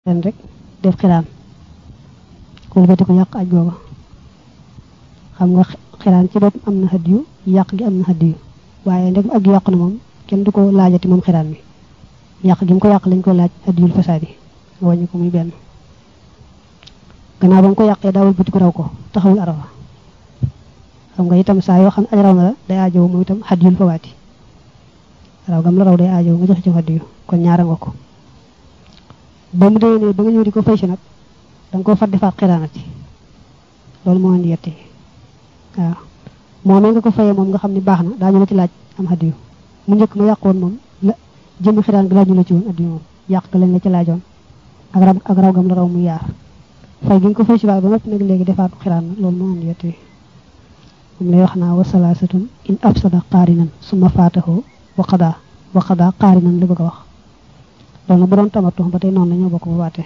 ren rek def xiraan kooku bati ko yàq aj googa xam nga xiraan ci bopp am na hadiyu yàq gi am na hadiyu waaye ndegam ak yàq na moom kenn du ko laajati moom xiraan mi yàq gi mu ko yàq lañ ko laaj hadiyul fasaadi wàññi ko muy benn gannaaw ba mu ko yàqee daawul bati ko raw ko taxawul arafa xam nga itam saa yoo xam ne aj raw na la day aajow moom itam hadiyul fawaati raw gam la raw day aajow nga joxe ci hadiyu kon ñaara nga ko ba mu déwénee ba nga ñëw di ko fay si nag da nga koo fat defaat xiraanati loolu moo indi yette waaw moomee nga ko fayee moom nga xam ne baax na daañu la ci laaj am hadiyu mu njëkk ma yàqoon moom la jëmmi xiraan gi laaju la ci woon hadiyu moom yàq ga lañ la ci laajoon ak raw ak raw gam la raw mu yaar fay gi nga ko fay si waat ba noppi nag léegi defaat xiraan na loolu moo indi yette moom lay wax naa wa salaasatun in afsada qaarinan summa faatahu wa qadaa wa qadaa qaarinan li bëgg a wax loolu bu doon tamatu ba tey noonu la ñoo bokk bu waatee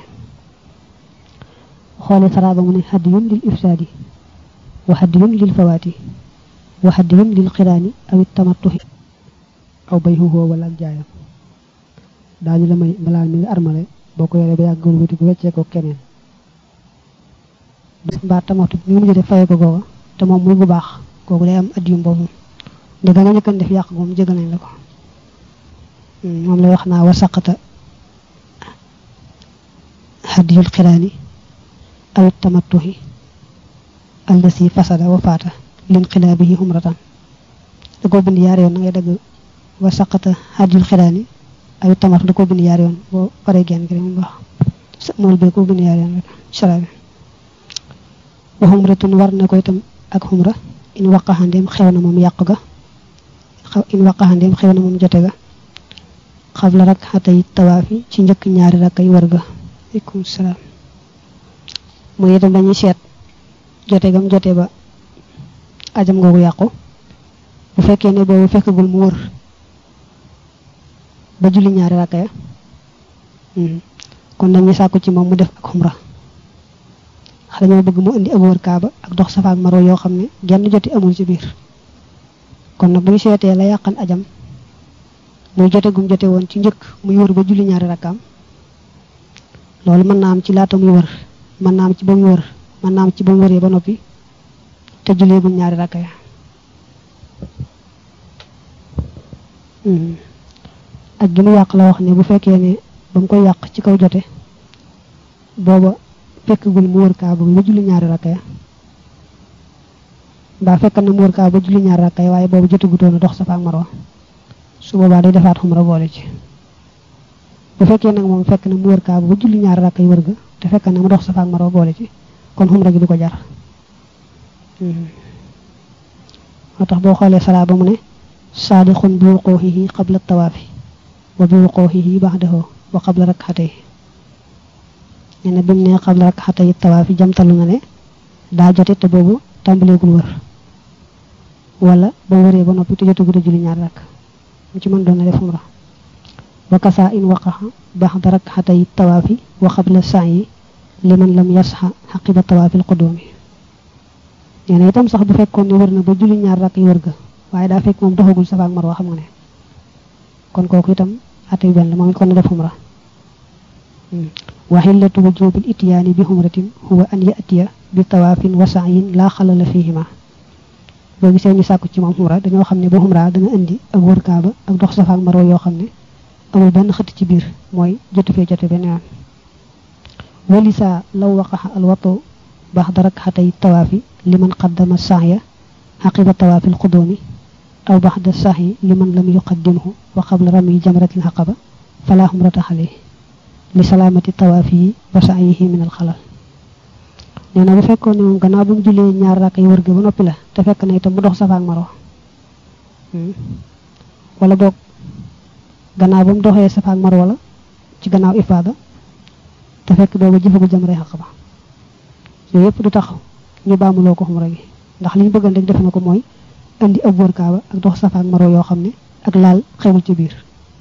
xoolee saraaba mu ne hadiyun lil ifsaadi wa hadiyun lil fawaati wa hadiyun lil xiraani aw it tamatuhi aw bay xuxoo wala ak jaayam daañu la may mbalaan mi nga armale boo ko yoree ba yàgg wëlbati ko weccee ko keneen mbaa tamatu mi mu def fayee ko googa te moom muy bu baax kooku day am adiyum boobu nde ba nga njëkkan def yàq moom jégal nañ la ko moom lay wax naa wa saqata hadiyul xiraani aw tamattuhi allasi fasada wa faata lin xilaabihi umratan da koo bind yaar yoon na ngay dagg wa saqata hadiyul xiraani aw tamattu da koo bind yaar yoon boo paree genn gi rek mu baax mool bee koo bind yaar yoon rek sara bi wa xumratun war na ko itam ak xumra in waqaxandeem xew na moom yàq ga in waqaxandeem xew na moom jote ga xabla rak xatay tawaafi ci njëkk ñaari rakkay war ga aleykum salaam mooy itam dañuy seet jote gam jote ba ajam googu yàqu bu fekkee ne boobu fekkagul mu wër ba julli ñaari rakka ya kon dañuy sàkku ci moom mu def ak xumra xale ñoo bëgg mu indi ak wër kaaba ak dox safa ak maro yoo xam ne genn joti amul ci biir kon nag bu ñu seetee la yàqan ajam muy jote gum jote woon ci njëkk muy wër ba julli ñaari rakkaam loolu mën naa am ci laata muy wër mën naa am ci ba mu wër mën naa am ci ba mu wëree ba noppi te julleegul ñaari rakka ya ak gi mu yàq la wax ne bu fekkee ne ba mu koy yàq ci kaw jote booba fekkagul mu wër kaa ba julli ñaari rakka ya mbaa fekk na mu wër kaa ba julli ñaari rakka ya waaye boobu jotegutoon a dox Safa ak Marwa su boobaa day defaat xumra boole ci bu fekkee nag moom fekk na mu wër kaaba ba julli ñaari rakk yi wër ga te fekk na mu dox safa ak marwa boole ci kon xumra gi du ko jar moo tax boo xoolee salaa ba mu ne saadiqun bi wuquuhihi qabla tawaafi wa bi wuquuhihi ba'dahu wa qabla rak'atay nee na bi mu ne qabla rak'atay tawaafi jamtalu na ne daa jote te boobu tàmbaleegul wër wala ba wëree ba noppi te jotagut a julli ñaari rakk mu ci mën doon na def xumra wa kasa in waqaxa baxda rakxatay tawaafi wa qabla sa'yi liman lam yasxa xaqiba tawaafil qudumi nee na itam sax bu fekkoon ne wër na ba julli ñaar rakk yi wër ga waaye daa fekk moom doxagul safa ak marwa xam nga ne kon kooku itam atay benn la moom it kon na def xumra wa xillatu wujubil ityaani bi xumratin huwa an yatiya bi tawaafin wa sa'yin laa xalala fihima boo gisee ñu sàkku ci moom xumra dañoo xam ne bu xumra dana indi ak wër kaaba ak dox safa ak marwa yoo xam ne amul benn xëtt ci biir mooy jotu fee jote benn yoon walisa law waqaxa alwatu baxda rakxatay tawaafi liman qaddama saxya xaqiba tawaafi alqudumi aw baxda saxyi liman lam yuqaddimhu wa qabla rami jamratil xaqaba fala xumrata xale li salaamati tawaafi yi wa saxyihi min alxalal nee na bu fekkoon ne moom gannaaw bu mu jullee ñaar rakk yi wër ga ba noppi la te fekk na itam mu dox safa ak marwa wala boog gannaaw ba mu doxee safa ak marwa la ci gannaaw ifaada te fekk boobu jëfagul jamray xaq ba yooyu yëpp du tax ñu baamuloo ko xumra gi ndax li ñu bëggoon rek def na ko mooy indi ab wër kaaba ak dox safa ak marwa yoo xam ne ak laal xewul ci biir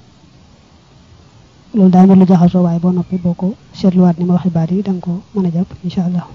loolu daa mel lu jaxasoo waaye boo noppi boo ko seetluwaat ni ma waxi baat yi da nga ko mën a jàpp incha allah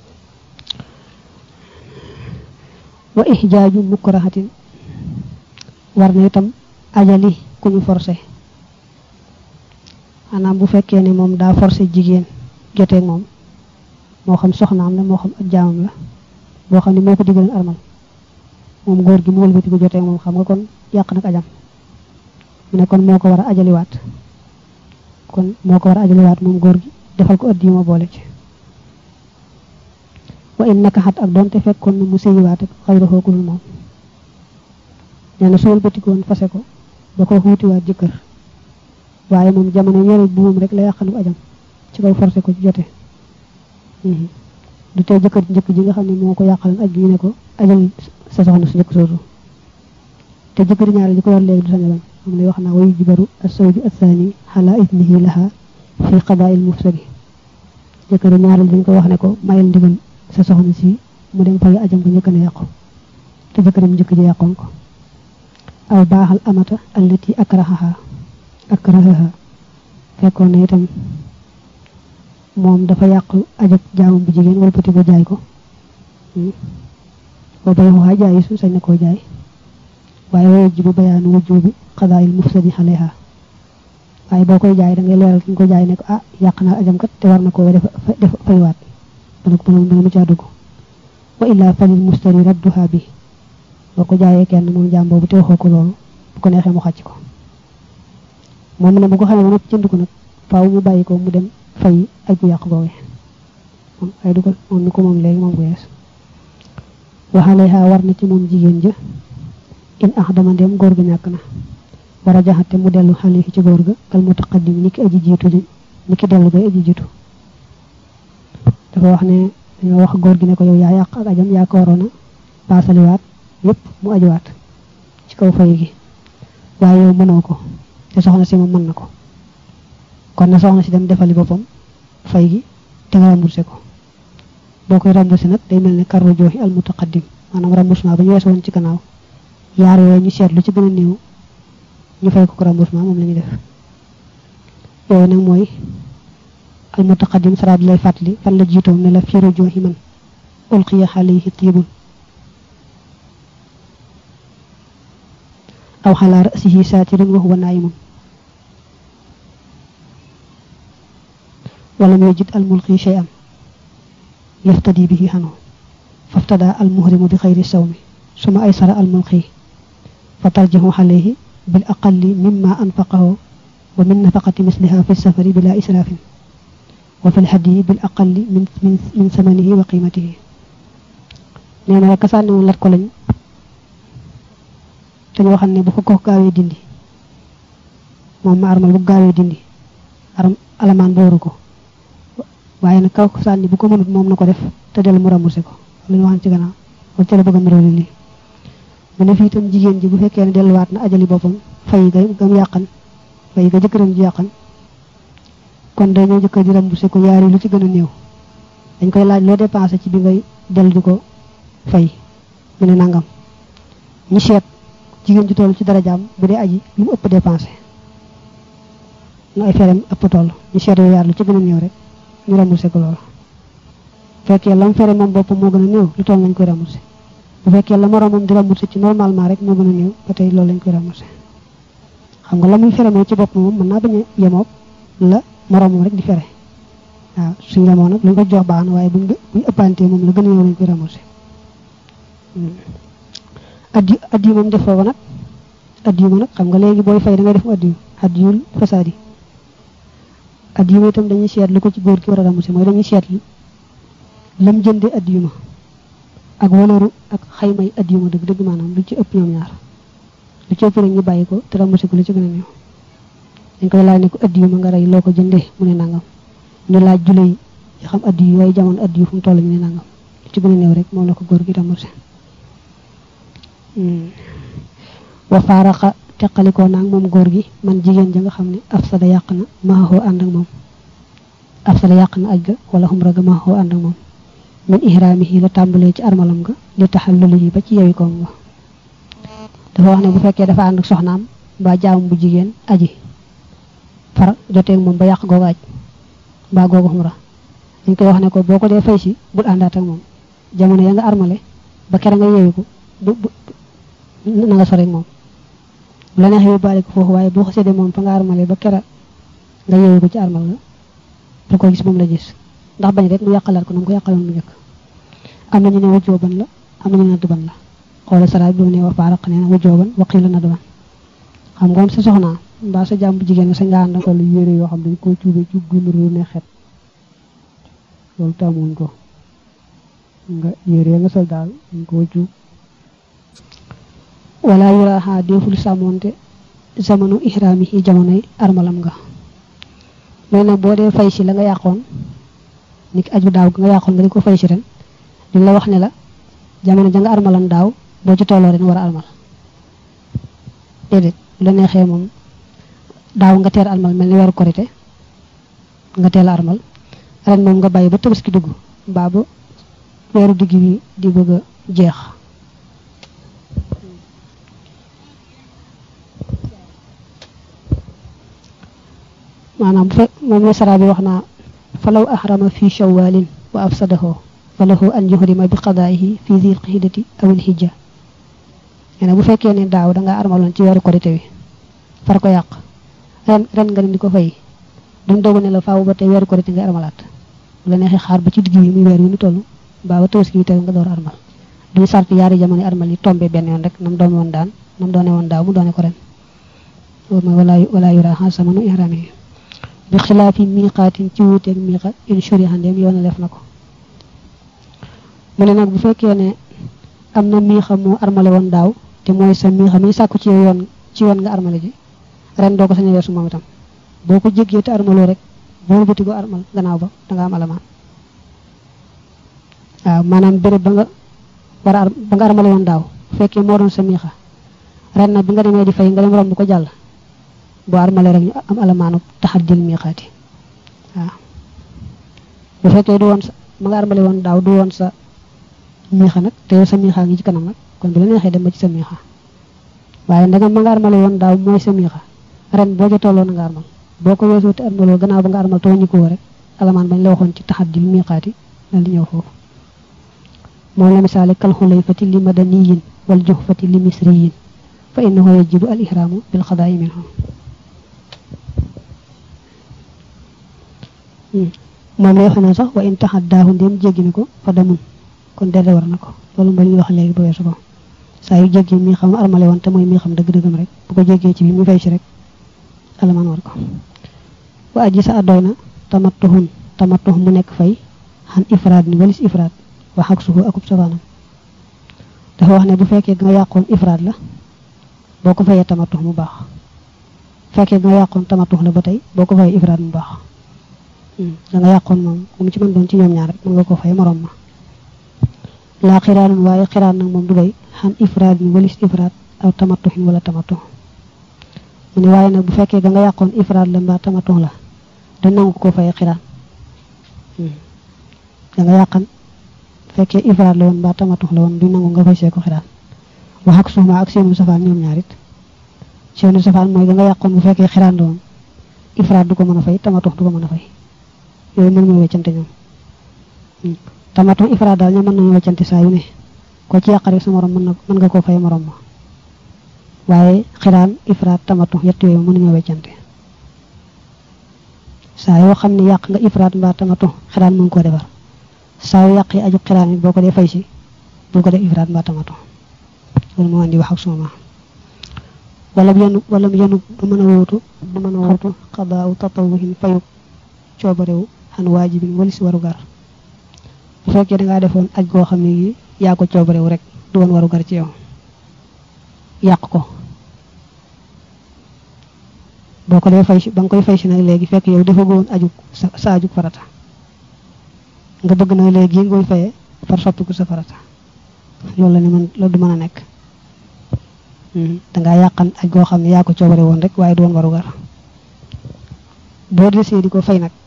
wa ihjaaju mukrahatin war na itam ajali ku ñu forcé maanaam bu fekkee ne moom daa forcé jigéen joteeg moom moo xam soxnaam la moo xam ak jaamam la boo xam ne moo ko diggaleen armal moom góor gi mu wëlbati ko joteeg moom xam nga kon yàq nag ajam mu ne kon moo ko war a ajaliwaat kon moo ko war a ajaliwaat moom góor gi defal ko addi yu ma boole ci wa in naka xat ak doonte fekkoon na mu sëyiwaat ak xayra xookul moom nee na su wëlbatikoon fase ko ba ko xuutiwaat jëkkër waaye moom jamono yore buum rek la yàqanu ajam ci kaw forcé ko ci jote du tey jëkkër njëkk ji nga xam ne moo ko yàqalan aj ñu ne ko ajal sa soxna su njëkk soosu te jëkkër ñaari ji ko war léegi du sañ a bañ moom lay wax naa wayu jibaru asawju athani xala idnihi laha fi qadaa'il mufsadi jëkkër ñaareel dañ ko wax ne ko mayal ndigal sa soxna si mu dem fay ajam ko njëkk na yàqu te jëkkëram njëkk ji yàqoon ko aw baaxal amata allati akrahaha akrahaha fekkoon na itam moom dafa yàq ajab jaamam bu jigéen wala pati ko jaay ko boo bay waxaa jaay su sañ na koo jaay waaye waye jibu bayaanu wujjubi qadaa'il mufsadi alayha waaye boo koy jaay da ngay leeral ki nga ko jaay ne ko ah yàq naa ajam kat te war na koo def def faywaat bala ko bala mu caa dugg wa illaa falil mustari radduha bi boo ko jaayee kenn moom jaam boobu te waxoo ko loolu bu ko neexee mu xàcc ko moom ne bu ko xamee ba noppi jënd ko nag faaw mu bàyyi ko mu dem fay aj bu yàq boobee moom ay du ko moom ni ko moom léegi moom bu yees waxaleha war na ci moom jigéen ja in ax dama dem góor ga ñàkk na war a jaxate mu dellu xale ci góor ga kal mutaqaddim ni ki aji jiitu ji ni ki dellu gay aji jiitu dafa wax ne dañoo wax góor gi ne ko yow yaa yàq ak ajam yaa ko waroon a paasaliwaat yépp mu ajuwaat ci kaw fay gi waaye yow mënoo ko te soxna si moom mën na ko kon na soxna si dem defali boppam fay gi te nga remboursé ko boo koy remboursé nag day mel ne karru jooxi al mutaqaddim maanaam remboursement ba ñu weesu woon ci gannaaw yaar yooyu ñu seetlu ci gën a néew ñu fay ko ko remboursement moom la ñuy def yooyu nag mooy al mutaqaddim saraat lay fàttali fan la jiitoo ne la fiiru jooxi man ulqiya alayhi tiibun aw xalaa rasihi saatirun wa huwa naayimun walam yajid al mulqi shay'an yaftadi bihi xanu faftada al muhrimu bi xayri sawmi suma aysara al mulqi fa tarjahu alayhi bil aqalli mimma anfaqahu wa min nafaqati misliha fi safari bila israfin wa fi lhadyi bil aqalli min min min samanihi wa qimatihi nee na rek sànni woon lat ko lañ dañu waxal ne bu ko ko gaawee dindi moom ma armal bu gaawee dindi aram alamaan booru ko waaye nag kaw sànni bu ko mënut moom na ko def te dellu mu remboursé ko lu ñu waxan ci gannaaw wala ca la bëgg a mërooli lii mu ne fii itam jigéen ji bu fekkee ne delluwaat na ajali boppam fay ga gam yàqan fay ga jëkkëram ji yàqan kon day ñëw jëkkër ji remboursé ko yaari lu ci gën a néew dañ koy laaj loo dépensé ci bi ngay dellu di ko fay mu ne nangam ñu seet jigéen ji toll ci darajaam bu dee aji lu mu ëpp dépensé nu ay ferem ëpp toll ñu seet yooyu yaar lu ci gën a néew rek ñu remboursé ko loolu bu fekkee lam fere moom boppam moo gën a néew lu toll lañ koy remboursé bu fekkee la moroomam di remboursé ci normalement rek moo gën a néew ba tey loolu lañ koy remboursé xam nga la muy fere moom ci bopp moom mën naa bañ a yemoog la moroomam rek di fere waaw suñ yemoo nag lu ñu ko jox baax na waaye buñ buñ ëppantee moom la gën a néew lañ koy remboursé addi addi moom def foofu nag addi ma nag xam nga léegi booy fay da ngay def mu addi addiyul fasaadi addi ma itam dañuy seet lu ko ci góor ki war a remboursé mooy dañuy seet lam jënde addi ma ak walaru ak xaymay addi ma dëgg dëgg maanaam lu ci ëpp ñoom ñaar lu ci ëpp rek ñu bàyyi ko te remboursé ko lu ci gën a néew dañ koy laaj ne ko addi ma nga rey loo ko jëndee mu ne nangam ñu laaj jule yi xam addi yu waaye jamono addi yu fu mu toll ñu ne nangam lu ci gën a néew rek moom la ko góor gi remboursé wa faaraxa teqalikoo naag moom góor gi man jigéen ja nga xam ne afsada yàq na maaxoo ànd ak moom afsada yàq na aj ga wala xumra ga maaxoo ànd ak moom min ihraamihi la tàmbalee ci armalam ga li taxalluli yi ba ci yewi koom nga dafa wax ne bu fekkee dafa ànd ak soxnaam mbaa jaam bu jigéen aji far joteeg moom ba yàq googu aj mbaa googu xumra dañ koy wax ne ko boo ko dee fay si bul àndaat ak moom jamono ya nga armale ba kere nga yewi ko bu na nga sore moom bu la neexee yóbbaale ko foofu waaye boo xasee de moom fa nga armale ba kera nga yeewu ko ci armal nga bu ko gis moom la gis ndax bañ rek mu yàqalaat ko na mu ko yàqaloon mu njëkk am na ñu ne wujjooban la am na ñu ne nadban la xoolal saraay bi mu ne wa faaraq nee na wujjooban waqiila nadban xam nga am sa soxnaa mbaa sa jàmm bu jigéen sa nga ànd sol yére yoo xam dañ ko cuube ci gunuru ne xet loolu tàmmuñ ko nga yére nga sol daal dañ ko cuub wala yuraaxa deful sàmmoonte zamanu ihraami yi jamonoy armalam nga loolu nag boo dee fay si la nga yàqoon ni ki aju daaw nga yàqoon nga di ko fay si ren di la wax ne la jamono ja nga armalan daaw boo ci tolloo ren war a armal déedéet bu la neexee moom daaw nga teel armal mel ni weeru korite nga teel armal ren moom nga bàyyi ba tabaski dugg mbaa ba weeru digg bi di bëgg a jeex maanaam bu fekk moom la sara bi wax naa falaw ahrama fi shawalin wa afsadahu falahu an yuhrima bi qadaihi fi zil qidati aw al hijja nee na bu fekkee ne daaw da nga armaloon ci weeru korite wi far ko yàq ren ren nga di ko fay duñ dogu ne la faaw ba tey weeru korite nga armalaat bu la neexee xaar ba ci digg yi muy weer wi ñu toll mbaa ba tabaski bi teew nga door armal duñu sart yaari jamono armal yi tombé benn yoon rek nam doon woon daan nam doone woon daaw mu doone ko ren loolu mooy wala wala yura samanu ihrami bi xilaafi miiqaatin ci wuuteeg miiqa in shuriha ndéem yoon def na ko mu ne nag bu fekkee ne am na miixa moo armale woon daaw te mooy sa miixa mi sàkku ci yoon ci yoon nga armale ji ren doo ko sañ a weesu moom itam boo ko jéggee te armaloo rek boo bëti ko armal gannaaw ba da nga am alamaan waaw maanaam béréb ba nga war a ba nga armale woon daaw bu fekkee moo doon sa miixa ren nag bi nga demee di fay nga dem romb ko jàll boo armale rek ñu am alamaanu taxaddil miixaati waaw bu fekkee du woon sa ma nga armale woon daaw du woon sa miixa nag te yow sa miixa ngi ci kanam nag kon bi la neexee dem ba ci sa miixa waaye ndegam ma nga armale woon daaw mooy sa miixa ren boo ca tolloo na nga armal boo ko weesoo te armaloo gannaaw ba nga armal te wàññi ko rek alamaan bañ la waxoon ci taxaddil miixaati dal di ñëw foofu moom la misaale kal xulayfati li madaniyin wal juxfati li misriyin fa innahu yajibu al ihraamu bil xadaayi minhu moom lay wax ne sax wa in taxaddaahu ndéem jéggi na ko fa damun kon dede war na ko loolu mooy ñu wax léegi ba weesu ko saa yu jéggi mi xam armale woon te mooy mi xam dëgg-dëggam rek bu ko jéggee ci bi mu fay si rek alamaan war ko wa aji sa adoy na tamattuhun tamattuh mu nekk fay xan ifraad ni walis ifraad wax ak suhu akub safaanam dafa wax ne bu fekkee nga yàqoon ifraad la boo ko fayee tamattuh mu baax fekkee nga yàqoon tamattuh la ba tey boo ko fayee ifraad mu baax da nga yàqoon moom mu ci mën doon ci ñoom ñaar rek mën nga ko fay morom ma laa xiraanun waaye xiraan nag moom du doy xan ifraad ni walis ifraad aw tamattuhin wala tamattuh mu ne waaye nag bu fekkee da nga yàqoon ifraad la mbaa tamattuh la da nangu ko fayee xiraan da nga yàqan fekkee ifraad la woon mbaa tamattuh la woon du nangu nga fay see ko xiraan wax ak suuma ak seenu safaan ñoom ñaarit seenu safaan mooy da nga yàqoon bu fekkee xiraan la woon ifraad du ko mën a fay tamattuh du ko mën a fay yooyu mën ñoo weccante ñoom tamattuh ifraad daal ñoom mën nañu weccante saa yu ne ko ci yàq rek sa morom mën na mën nga koo fay morom ma waaye xiraan ifraad tamattuh yett yooyu mën nañoo weccante saa yoo xam ne yàq nga ifraad mbaa tamattuh xiraan mën koo defar saa yu yàq yi aju xiraan yi boo ko dee fay si bul ko def ifraad mbaa tamattuh loolu moo andi wax ak suma wala yenu wala yenu du mën a wóotu du mën a wóotu xadaaw tatawuhin fayu coobarewu xan waajibin walis waru gar bu fekkee dangaa defoon aj goo xam ne gi yaa ko coobarewu rek du woon waru gar ci yow yàq ko boo ko dee fay si ba nga koy fay si nag léegi fekk yow dafa goon aju sa sa aju farata nga bëgg nag léegi ngoy fayee far soppiku sa farata loolu la ni mën loolu du mën a nekk dangaa yàqan aj goo xam ne yaa ko coobare woon rek waaye du woon waru gar boo desee di ko fay nag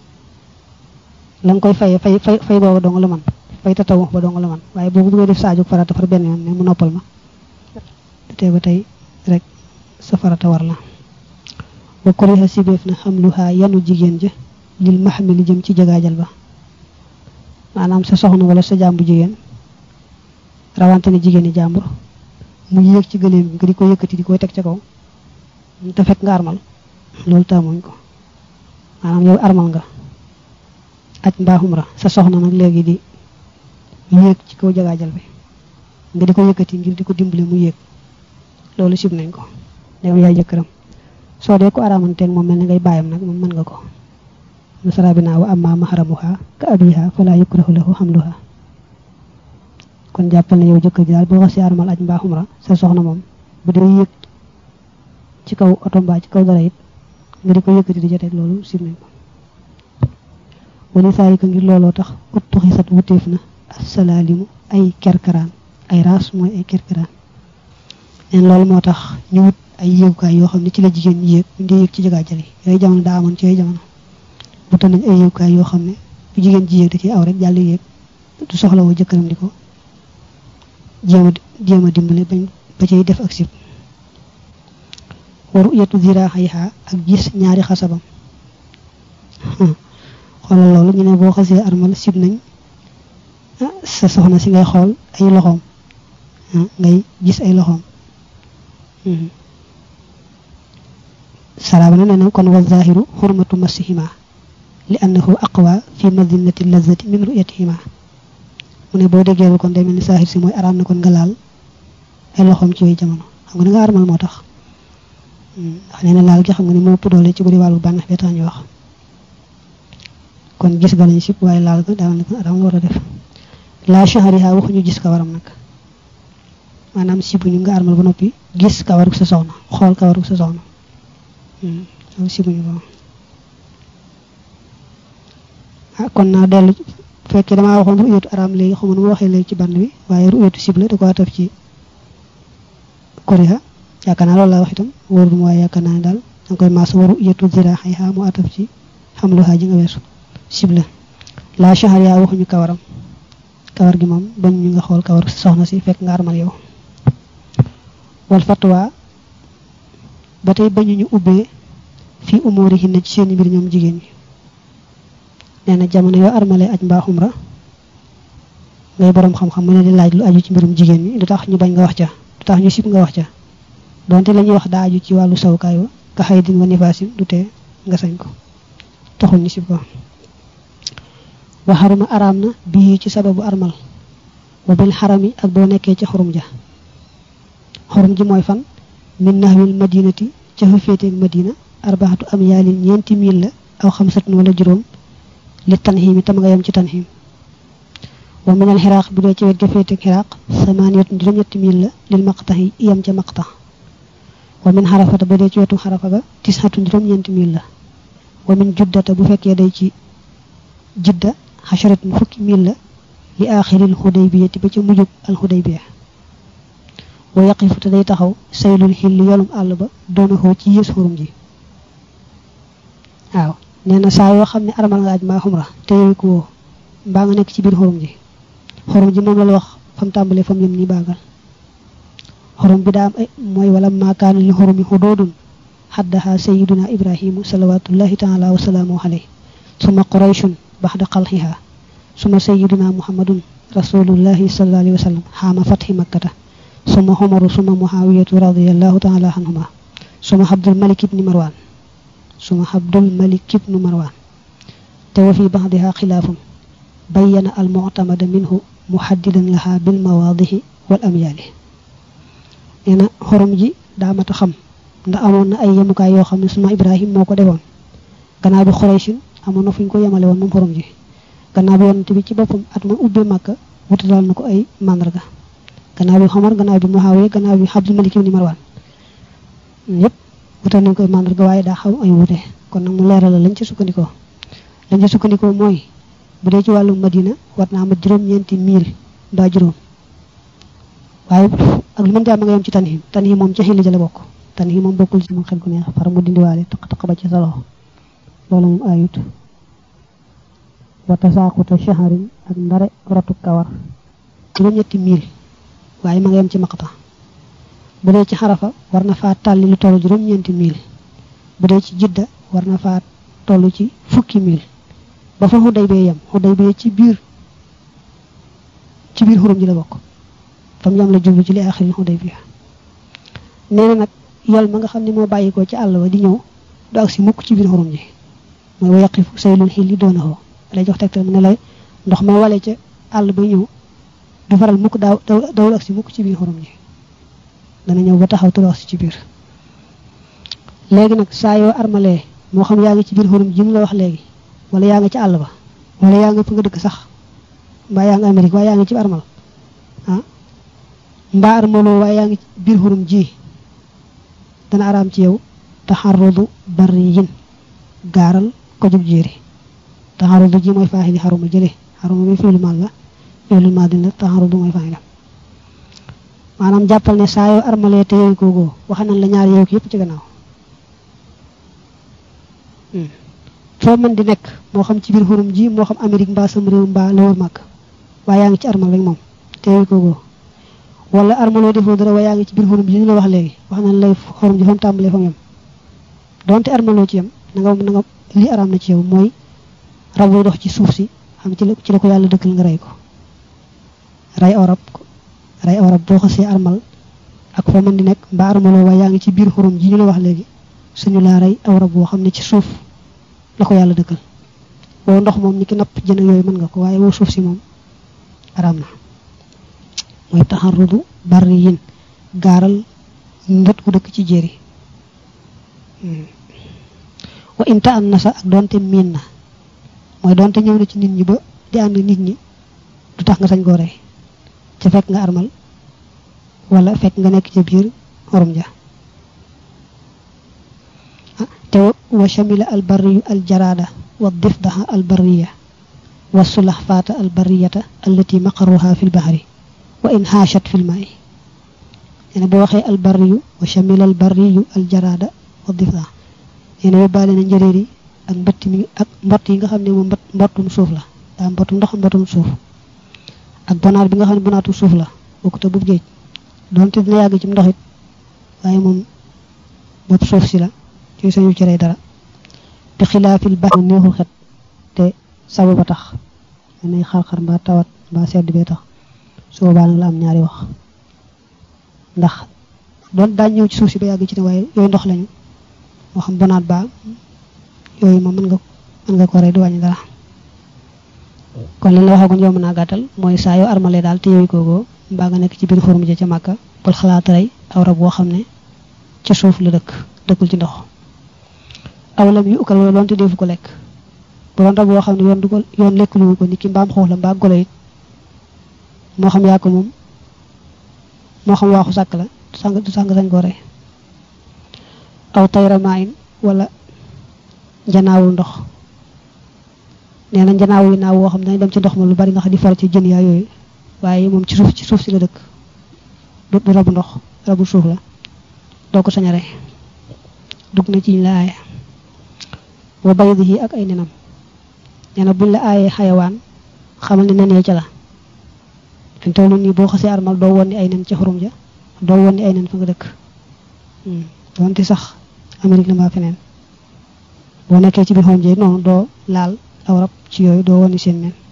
la nga koy fayee fay fay fay booba dong la man fay ta taw ba dong la man waaye boo ko bëggee def sa aju farata far benn yoon ne mu noppal ma te ba tey rek sa farata war la wa kuriha sibeef na xam luhaa yanu jigéen ja lil maxamili jëm ci jagaajal ba maanaam sa soxna wala sa jàmbu jigéen rawante ne jigéen ñi jàmbur mu yéeg ci gëléem bi nga di ko yëkkati di koy teg ca kaw te fekk nga armal loolu taamuñ ko maanaam yow armal nga aj mbaaxum ra sa soxna nag léegi di yéeg ci kaw jagaajal bi nga di ko yëkkati ngir di ko dimbali mu yéeg loolu sib nañ ko dem yaay jëkkëram soo dee ko araamanteeg moom mel ni ngay bàyyam nag moom mën nga ko nasara bi naa wa amma mahramuha ka abiha fala yukrahu lahu hamluha kon jàppal ne yow jëkkër ji daal boo xasee armal aj mbaaxum ra sa soxna moom bu dee yéeg ci kaw oto mbaa ci kaw dara it nga di ko yëkkati di joteeg loolu sib nañ ko wali saa yi ko ngir looloo tax uttu xisat wuteef na asalaalimu ay kerkaraan ay raas mooy ay kerkaraan neen loolu moo tax ñu wut ay yéegukaay yoo xam ne ci la jigéen ñi yéeg ñu dee yéeg ci jagaajal yi yooyu jamono daa amoon ci yooyu jamono wutal nañ ay yéegukaay yoo xam ne bu jigéen ji yéeg da ciy aw rek jàll yéeg du soxla woo jëkkëram di ko jéem a jéem a dimbale bañ ba cay def ak sib waru yetu ziraaxayha ak gis ñaari xasabam xoolal loolu ñu ne boo xasee armal sib nañ sa soxna si ngay xool ay loxoom ngay gis ay loxoom saraaba na nee na kon wa zahiru xurmatu masihima li annahu aqwa fi madinati lazati min ru'yatihima mu ne boo déggee kon day mel ni saahir si mooy araam na kon nga laal ay loxoom ci yooyu jamono xam nga ni nga armal moo tax ndax nee na laal gi xam nga ni moo ëpp doole ci bëri wàllu bànneex bi tax ñu wax kon gis ga lañ sib waaye laal ga daal na ko araam war a def la shahriha waxuñu gis kawaram nag maanaam sibuñu nga armal ba noppi gis kawaru sa soxna xool kawaru sa soxna loolu sibuñu ko ah kon naa dellu fekkee damaa waxoon ru'yatu araam léegi xamu nu ma waxee léegi ci band bi waaye ru'yatu sibla da ko ataf ci koriha yaakaar naa loolu laa wax itam wóorul mu waaye yaakaar naa ne daal danga koy maas wa ru'yatu ziraahiha mu ataf ci xamluha ji nga weesu sibla la shahriha waxuñu kawaram kawar gi moom bañ ñu nga xool kawar soxna si fekk nga armal yow wal fatwa ba tey bañu ñu ubbee fii umóori hinna ci seeni mbir ñoom jigéen ñi nee na jamono yoo armale aj mbaa xumra ngay borom xam-xam mu ne di laaj lu aju ci mbirum jigéen ñi du tax ñu bañ nga wax ca du tax ñu sib nga wax ca donte la ñuy wax daa aju ci wàllu sawukaay wa ka xëy din wa nifaasin du tee nga sañ ko taxul ñu sib ko wa xaruma araam na bii ci sababu armal wa bil xarami ak boo nekkee ci xurum ja xurum ji mooy fan min nahwil madinati ca fa féeteeg madina arbaxatu am yaalin ñeenti mil la aw xamsatun wala juróom li tanxiim itam nga yem ci tanxiim wa minal xiraaq bu dee ci wet ga féeteeg xiraaq samaaniyatun juróom-ñetti mil la lil maqtaxi yem ca maqtax wa min xarafata bu dee ci wetu xarafa ga tisxatun juróom-ñeenti mil la wa min juddata bu fekkee day ci jidda xasharatun fukki mil la li aaxiril xudaybiyati ba ca mujjug al xudaybiya wa yaqifu te day taxaw saylul xilli yolum àll ba doona xoo ci yées xurum ji waaw nee na saa yoo xam ne armal nga aj maa xumra te yooyu ko woo mbaa nga nekk ci biir xurum ji xurum ji moom la la wax fam tàmbalee fam yem nii baagal xurum bi daa am ay mooy wala maakaanu li xurumi xudoodun xaddaha sayiduna ibrahimu salawatullahi taala wasalaamu alayhi suma qurayshun baxda xalxiha suma sayiduna muhammadun rasulullahi sallallahu alayhi wa sallam xaama fatxi makkata suma xumaru suma muhawiyatu radiallahu taala anhuma suma abdul malik ibni marwan suma abdul malik ibnu marwan te wa fi baxdiha xilaafun bayyana al muctamada minhu muxaddidan laha bil mawaadihi wal amyaali nee na xorom ji daa mat a xam ndax amoon na ay yemukaay yoo xam ne suma ibrahim moo ko defoon gannaaw bi xoreysin amoon na fu ñu ko yemale woon moom xorom ji gannaaw bi yonent bi ci boppam at ma ubbee màkka wutalal na ko ay màndarga gannaaw bi xomar gannaaw bi muhaawiya gannaaw bi abdul malik ibn marwan yépp wutal nañ ko ay màndarga waaye daa xaw ay wute kon nag mu leeral la lañ ci sukkandikoo lañ ci sukkandikoo mooy bu dee ci wàllu madina war naa ma juróom-ñeenti mil mbaa juróom waaye ak lu mën di am nga yem ci tanhim tanhim moom ci xilli jële bokk tanhim moom bokkul ci moom xel gu neex far mu dindiwaale taq taq ba ci sa loxo loolu moom ayut wata saaquta shaharin ak ndare rotu kawar juróom-ñetti mil waaye ma nga yem ci maqta bu dee ci xarafa war na faa tàlli lu toll juróom-ñeenti mil bu dee ci jidda war na faa toll ci fukki mil ba fa xuday bee yem xuday bee ci biir ci biir xurum ji la bokk fam yam la jublu ci li axiril xuday bi nee na nag yol ma nga xam ne moo bàyyikoo ci àll ba di ñëw du ak si mukk ci biir xurum ji mooy wa yaqifu saylul xilli doona xoo lay jox tegtal mu ne lay ndox ma wale ca àll ba ñëw du faral mukk daaw dawul ak si mukk ci biir xorom ji dana ñëw ba taxaw turu ak si ci biir léegi nag saa yoo armalee moo xam yaa ngi ci biir xorom ji mu la wax léegi wala yaa ngi ci àll ba wala yaa ngi fa nga dëkk sax mbaa yaa ngi Amérique waaye yaa ngi ci armal ah mbaa armaloo waaye yaa ngi ci biir xorom ji dana araam ci yow taxarudu bari yin gaaral ko jub jéeri taxarudu ji mooy faaxili xaruma jële xaruma bi fiilu maal la fiilu maal dina taxarudu mooy faaxila maanaam jàppal ne saa yoo armalee te yooyu koogoo wax nañ la ñaar yooyu ko yëpp ci gannaaw foo mën di nekk moo xam ci biir xurum ji moo xam Amérique mbaa sam réew mbaa la wër màgg waaye yaa ngi ci armal rek moom te yooyu koogoo wala armaloo defoo dara waaye yaa ngi ci biir xurum ji ñu la wax léegi wax nañ lay xurum ji fa mu tàmbalee fa mu yem donte armaloo ci yem na nga na nga lii araam na ci yow mooy rab dox ci suuf si xam ci la ci la ko yàlla dëkkal nga rey ko rey aw rab rey aw rab boo xasee armal ak foo mën di nekk mbaa armaloo waaye yaa ngi ci biir xurum ji ñu la wax léegi suñu laa rey aw rab boo xam ne ci suuf la ko yàlla dëkkal woo ndox moom ñi ki napp jën yooyu mën nga ko waaye woo suuf si moom araam na mooy taxarudu bari yin gaaral mbët ku dëkk ci jéeri wa inta an nasa ak doonte miin na mooy doonte ñëw na ci nit ñi ba di ànd nit ñi du tax nga sañ koo rey ca fekk nga armal wala fekk nga nekk ca biir xorom ja te wa shamila al barriyu al jarada wa difdaha al barriya wa sulaxfaata al barriyata allati maqarruha fi l bahri wa in haashat fi l maa'i nee na boo waxee al barriyu wa shamila al barriyu al jarada wa difdaha nee na yóbbaale na njëréer yi ak mbëtt mi ak mbott yi nga xam ne moom mbott mbottum suuf la daa mbottum ndox mbottum suuf ak bonaat bi nga xam ne bonaatum suuf la bokkute bu géej doonte dina yàgg ci ndox it waaye moom bopp suuf si la ci sañu ci rey dara bi xilaafil baax neexul xet te sababa tax mën nay xar-xar mbaa tawat mbaa sedd bee tax su boobaa nag la am ñaari wax ndax doon daañ ñëw ci suuf si ba yàgg ci ne waaye yooyu ndox lañu moo xam bonaat baa yooyu moom mën nga mën nga ko rey du wàññi dara kon li la waxagoon yow mën naa gàttal mooy saa yoo armale daal te yooyu koogoo mbaa nga nekk ci biir xorum ja ca màkka bul xalaat rey aw rab boo xam ne ci suuf la dëkk dëkkul ci ndox awalam yu ukal wala loonte defu ko lekk bu doon rab boo xam ne yoon du ko yoon lekk lu ko nit ki mbaam xoox la mbaa golo it moo xam yaa ko moom moo xam waaxu sàkk la sang du sang sañ koo rey aw tayramaayin wala njanaawul ndox nee na njanaaw yi naaw woo xam ne dañ dem ci ndox ma lu bari nga xam di far ci jën yaa yooyu waaye moom ci suuf ci suuf si la dëkk du rabu ndox rabu suuf la doo ko sañ a rey dugg na ci ñu la aaya wa baydihi ak ay nenam nee na buñ la aayee xayawaan xamal ne nen yee ca la fi mu toll nii boo xasee armal doo woon ni ay nen ci xurum ja doo woon ni ay nen fa nga dëkk donte sax Amérique la mbaa feneen boo nekkee ci biir xurum ja noonu doo laal aw rab ci yooyu doo woon ni seen nen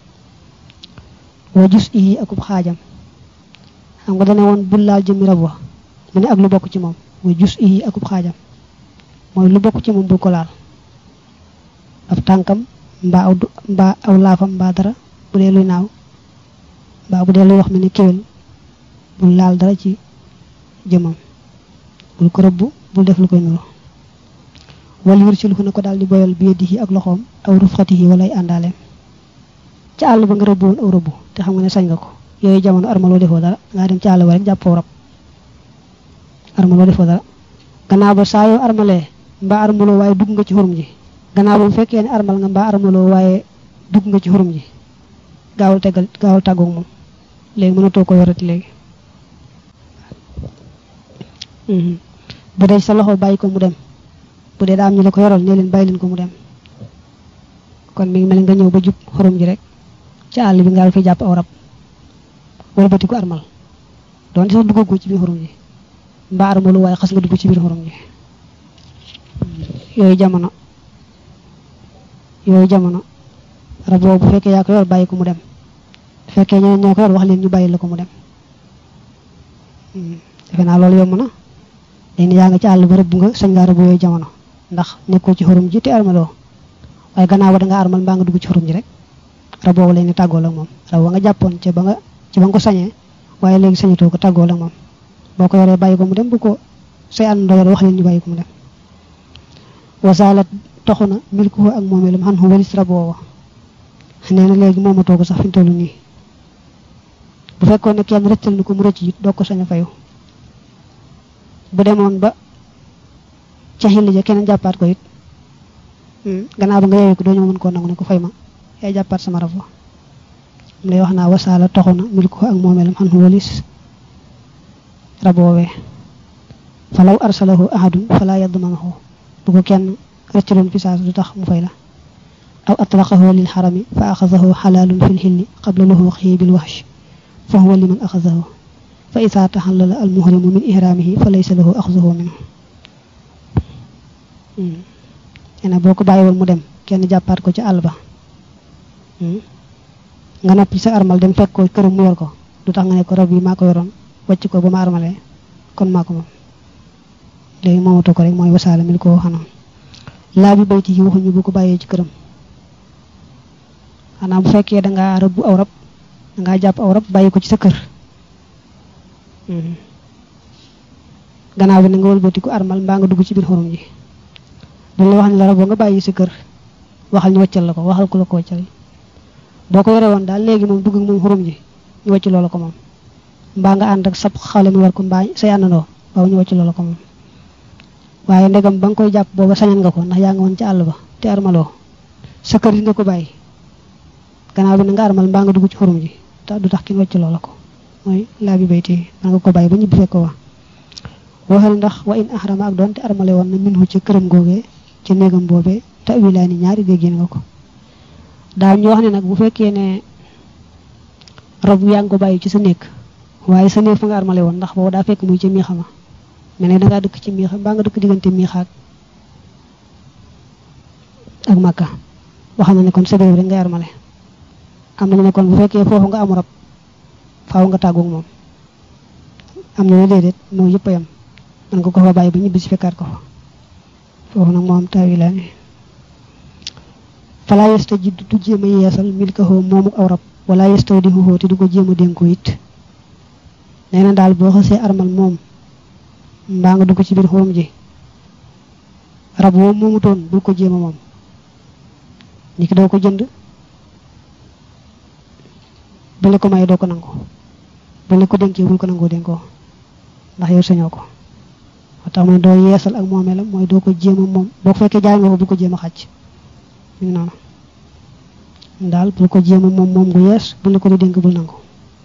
wa jus yi akub xaajam xam nga dane woon bul laal jëmmi rab wa mu ne ak lu bokk ci moom wa jus yi akub xaajam mooy lu bokk ci moom bul ko laal ab tànkam mbaa aw mbaa aw laafam mbaa dara bu dee luy naaw mbaa bu dee luy wax mel ne kéwél bul laal dara ci jëmam bul ko rëbb bul def lu koy nuru wal yursil fu na ko daal di boyal bi yadihi ak loxoom aw rufxatihi wala ay àndaaleem ca àll ba nga rëbb woon aw rëbb te xam nga ne sañ nga ko yooyu jamono armaloo defoo dara ngaa dem ci àll ba rek jàppoo rab armaloo defoo dara gannaaw ba saa yoo armalee mbaa armaloo waaye dugg nga ci xurum ji gannaaw ba bu fekkee ne armal nga mbaa armaloo waaye dugg nga ci xurum ji gaawul tegal gaawul tàggoog moom léegi mënatoo ko yorati léegi bu dee sa loxo bàyyi ko mu dem bu dee daa am ñu la ko yoral ne leen bàyyi leen ko mu dem kon mi ngi mel nga ñëw ba jub xurum ji rek ci àll bi nga fi jàpp aw rab wëlbati ko armal doon sax duggagoo ci biir xurum ji mbaa armalu waaye xas nga dugg ci biir xurum ji yooyu jamono yooyu jamono rab boobu bu fekkee yaa ko yor bàyyi ko mu dem bu fekkee ñeneen ñoo ko yor wax leen ñu bàyyi la ko mu dem defe naa loolu yomb na dañ ne yaa nga ci àll ba rëbb nga sañ ngaa rëbb yooyu jamono ndax nekkoo ci xurum ji te armaloo waaye gannaaw ba da nga armal mbaa nga dugg ci xurum ji rek rab boobu lay ni tàggoo la moom rab wa nga jàppoon ca ba nga ci ba nga ko sañee waaye léegi sañatoo ko tàggoo la moom boo ko yoree bàyyi ko mu dem bu ko say àndandoo yore wax leen ñu bàyyi ko mu dem wasaalat toxu na milkuhu ak moomeelam xan xu walis rab woowa nee na léegi moomatoo ko sax fi ñu toll nii bu fekkoon ne kenn rëccal na ko mu rëcc it doo ko sañ a fayu bu demoon ba ca xilli ja keneen jàppaat ko it gannaaw ba nga yeewee ko doo ñëw mën koo nangu ne ko fay ma yaay jàppaat sama rab wa mu lay wax naa wasaala toxu na milkuhu ak moomeelam xan xu walis rab woowee falaw arsalahu ahadun fala yadmanahu bu ko kenn rëccaloon fi saas du tax mu fay la aw atlaqahu lil xarami fa axasahu xalaalun fi lxilli qabla luxuuqihi bil waxsh fa huwa liman axasahu fa ida taxallala al muhrimu min ihraamihi fa laysa lahu axsuhu minhu ena boo ko bàyyiwoon mu dem kenn jàppaat ko ci àll ba nga noppi sa armal dem fekk ko këram mu yor ko du tax nga ne ko rab yi maa ko yoroon wàcc ko ba ma armalee kon maa ko moom léegi moomatu ko rek mooy wasaala mil ko xanoon laa bi bayti yi waxuñu bu ko bàyyee ci këram xanaa bu fekkee dangaa rëbb aw rab dangaa jàpp aw rab bàyyi ko ci sa kër gannaaw bi na nga wëlbatiku armal mbaa nga dugg ci biir xorum ji dañ la wax ne la rab boo nga bàyyi sa kër waxal ñu wàccal la ko waxal ku la ko wàccal boo ko yore woon daal léegi moom dugg ak moom xorum ji ñu wàcc loola ko moom mbaa nga ànd ak sab xale mi war ko mbaa say àndandoo waaw ñu wàcc loola ko moom waaye ndegam ba nga koy jàpp booba sañan nga ko ndax yaa nga woon ci àll ba te armaloo sa kër yi nga ko bàyyi gannaaw bi na nga armal mbaa nga dugg ci xorum ji te du tax kin wàcc loola ko mooy laa bi bayti da nga ko bàyyi ba ñibbi fekk ko wax waxal ndax wa in ahrama ak doonte armale woon na minhu ci këram googee ci néegam boobee tawilaani ñaari déggéen nga ko daaw ñu wax ne nag bu fekkee ne rab yaa ngi ko bàyyi ci sa néeg waaye sa néeg fa nga armale woon ndax boobu daa fekk muy ci miixama mel ne dangaa dëkk ci miixa mbaa nga dëkk diggante miixaak ak makka wax na ne kon sa réew rek ngay armale am nañu ne kon bu fekkee foofu nga amu rab faaw nga tàggoog moom am na ne déedéet moo yëpp a yam man nga ko fa bàyyi ba ñibbi si fekkaat ko fa foofu nag moo am taawilaani fala yesta ji du jéem a yeesal milkahoo moomu aw rab wala yestaw di xuxoo te du ko jéem a dénkoo it nee na daal boo xasee armal moom mbaa nga dugg ci biir xorom ji rab woo moomutoon bul ko jéem a moom ni ki doo ko jënd bu la ko may doo ko nangu bu la ko dénkee bul ko nangoo dénkoo ndax yow sañoo ko moo tax mooy doo yeesal ak moomeelam mooy doo ko jéem a moom boo ko fekkee jaay nga ko bul ko jéem a xàcc mi ngi noonu daal bul ko jéem a moom moom gu yees bu la ko di dénk bul nangu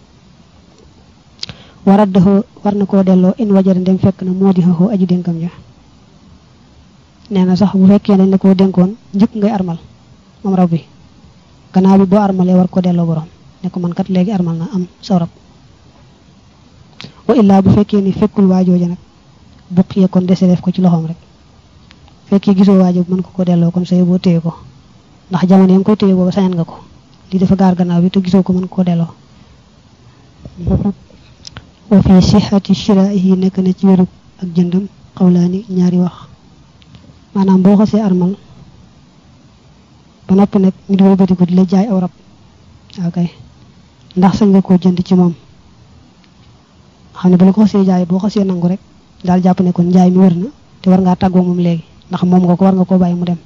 warat dafa war na koo delloo in wajara ndem fekk na moo di xaxoo aju dénkam ja nee na sax bu fekkee dañ la koo dénkoon njëkk ngay armal moom rab bi gannaaw bi boo armalee war ko delloo borom ne ko man kat léegi armal na am sa rab wa illaa bu fekkee ni fekkul waajooja nag buqiyee kon dese def ko ci loxoom rek fekkee gisoo waajo mën ko ko delloo kon say boo téye ko ndax jamono yi nga koy téye booba sañan nga ko lii dafa gaar gannaaw bi te gisoo ko mën ko delloo wa fi sixati shiraihi nekk na ci wérub ak jëndam xawlaani ñaari wax maanaam boo xasee armal ba noppi nag nit wëlbati ko di la jaay aw rab ok ndax sañ nga koo jënd ci moom xam ne ba la ko xasee jaay boo xasee nangu rek daal jàpp ne kon njaay mi wér na te war ngaa tàggoo moom léegi ndax moom nga ko war nga koo bàyyi mu dem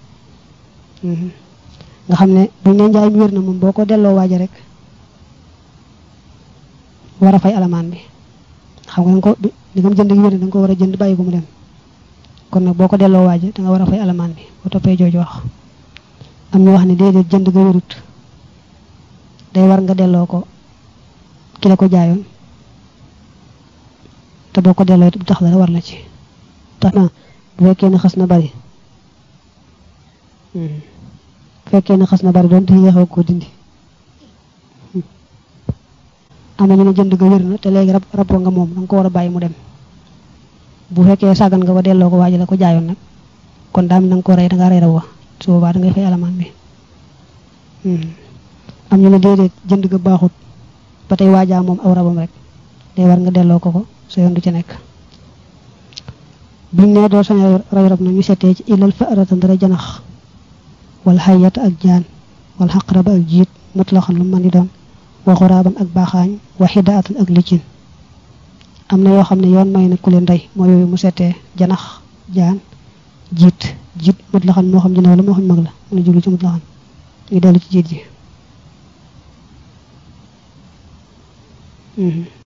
nga xam ne buñ ne njaay mi wér na moom boo ko delloo waaja rek war a fay alamaan bi xam nga nga ko li nga jënd gi wér na da nga ko war a jënd bàyyi ko mu dem kon nag boo ko delloo waaja da nga war a fay alamaan bi boo toppee jooju wax am ñu wax ne déedéet jënd ga wérut day war nga delloo ko ki la ko jaayoon te boo ko delloo it bu tax dara war la ci tax na bu fekkee ne xas na bari bu fekkee ne xas na bari doon te yéexoo koo dindi am na ñu ne jënd ga wér na te léegi rab rab nga moom da nga ko war a bàyyi mu dem bu fekkee sàggan nga ba delloo ko waaji la ko jaayoon nag kon daam na nga ko rey da nga rey rab wa su boobaa da ngay fay alamaan bi am ñu ne déedéet jënd ga baaxut ba tey waajaa moom aw rabam rek day war nga delloo ko ko sa yoon du ci nekk buñ ne doo sañ rey rab na ñu seetee ci ilal fa aratan dara janax wal xayata ak jaan wal xaqraba ak jiit mutlaxan lu mën di doon wa xuraaban ak baaxaañ wa xidaatan ak liccin am na yoo xam ne yoon may na ku leen rey moo yooyu mu seetee janax jaan jiit jiit mutlaxan moo xam jënaw la moo xam mag la mu ne jublu ci mutlaxan ñu dellu ci jiit ji